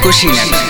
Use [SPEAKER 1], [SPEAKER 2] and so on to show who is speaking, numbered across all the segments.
[SPEAKER 1] कुशीनगर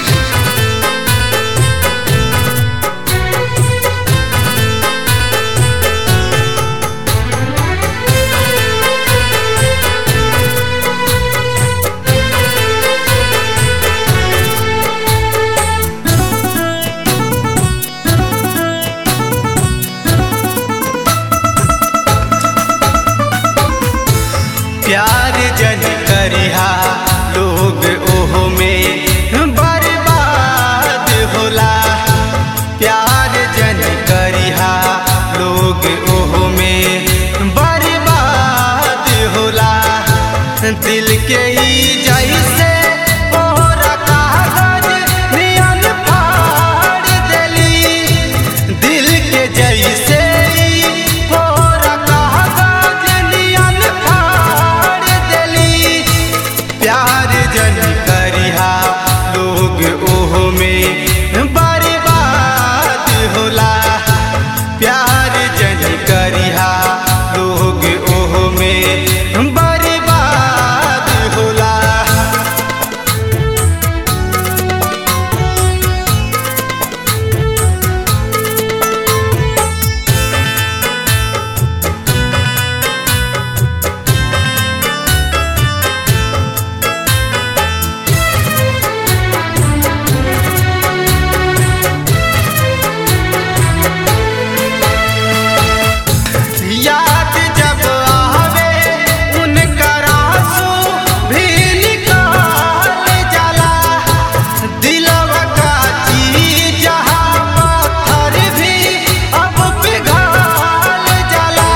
[SPEAKER 2] प्यार जन करिहा लोग ओहो में बर्बाद होला प्यार जन करिहा लोग ओहो में बर्बाद होला दिल के ही जैसे ओहरा कागज नियन फाड़ देली दिल के जैसे ही ओहरा कागज नियन फाड़ देली प्यार जन करिहा लोग ओहो में बर्बाद होला प्यार जन करिहा लोग ओहो में बर्बाद होला याद जब आवे उनका आंसू भी निकाल जाला दिलवा का चीज जहाँ पत्थर भी अब पिघल जाला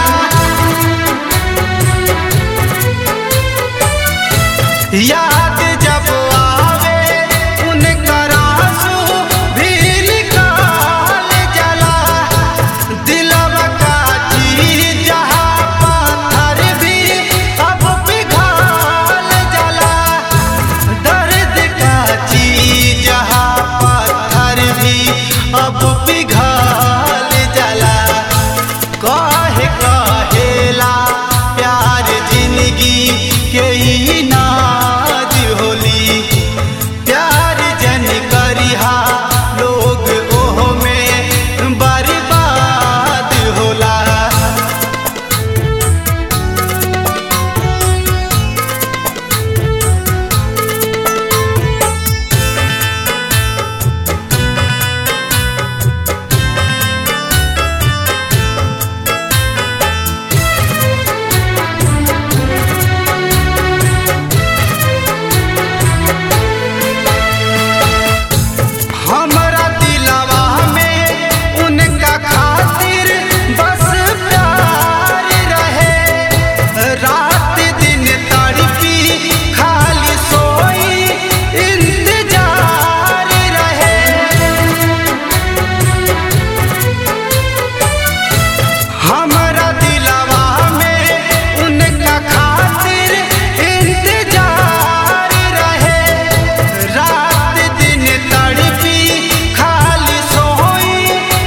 [SPEAKER 2] याद जब आवे उनका आंसू भी निकाल जाला दिलवा का चीज जहाँ पत्थर भी अब पिघल जाला दर्द का चीज जहाँ पत्थर भी अब पिघल जाला कहे कहेला प्यार जिंदगी के ही नाज होली प्यार जन करिहा लोग ओहो में बर्बाद होला हमरा दिलवा में उनका खातिर बस प्यार रहे रात दिन तड़पी खाली सोई इंतजार रहे हमरा दिलवा में उनका खातिर इंतजार रहे रात दिन तड़पी खाली सोई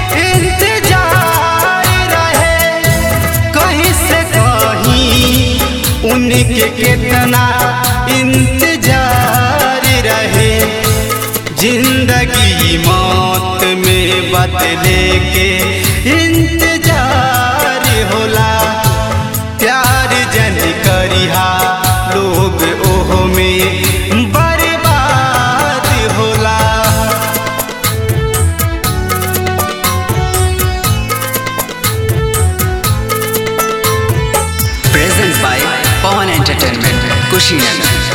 [SPEAKER 2] इंतजार रहे कहीं से कहीं उनके कितना इंतजार रहे जिंदगी मौत में बदले के इंतजार होला प्यार जन करिहा लोग ओहो में बर्बाद होला
[SPEAKER 1] present by Pawan entertainment Kushinagar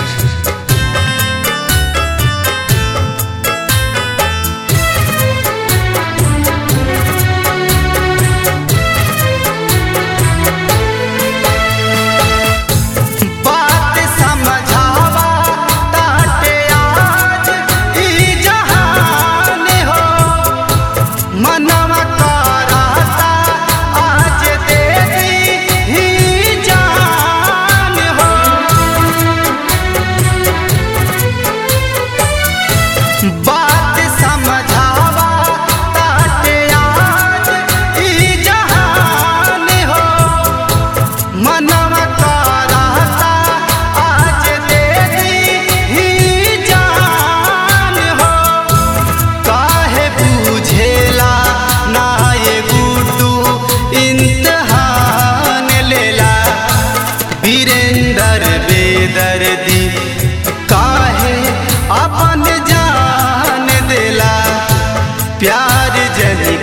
[SPEAKER 2] बात समझावा ताटे आज ई जहान हो मनवा कराता आज दे दी ही जान हो प्यार जनी